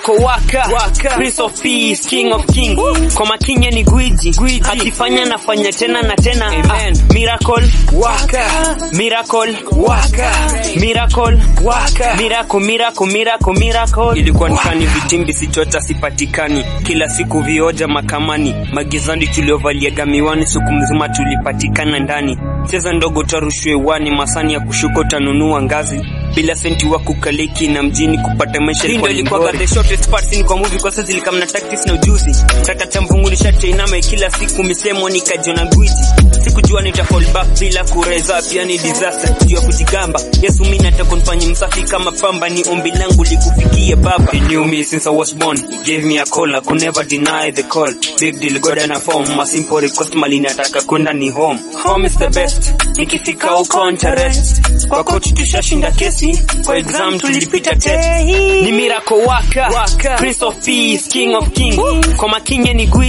miracle waka, waka. Prince of peace, king of king. Kwa makinye ni gwiji, gwiji. Akifanya nafanya tena na tena. Amen. Ah, miracle waka, miracle waka, miracle waka, miracle, miracle, miracle, miracle. Ilikuwa nikani vitimbi sichota sipatikani, kila siku vioja makamani, magizani tuliovaliaga miwani, siku mzima tulipatikana ndani. Cheza ndogo tarushwe wani, masani ya kushuka utanunua ngazi bila senti wa kukaliki na mjini kupata maisha ilikuwa ni ilikuwa the shortest part scene kwa movie kwa sasa zilikam na tactics na ujuzi taka cha mvungulisha chainama kila siku misemo nikajiona gwiji sikujua nita fall back bila kureza pia ni disaster juu ya kujigamba Yesu mimi nataka nifanye msafi kama pamba ni ombi langu likufikie baba He knew me since I was born He gave me a call I could never deny the call big deal God and a form a simple request mali nataka kwenda ni home home is the best nikifika huko ntarest kwa coach tushashinda kesi kwa exam tulipita test ni miracle waka, waka. Prince of peace king of king kwa makinye ni gwiji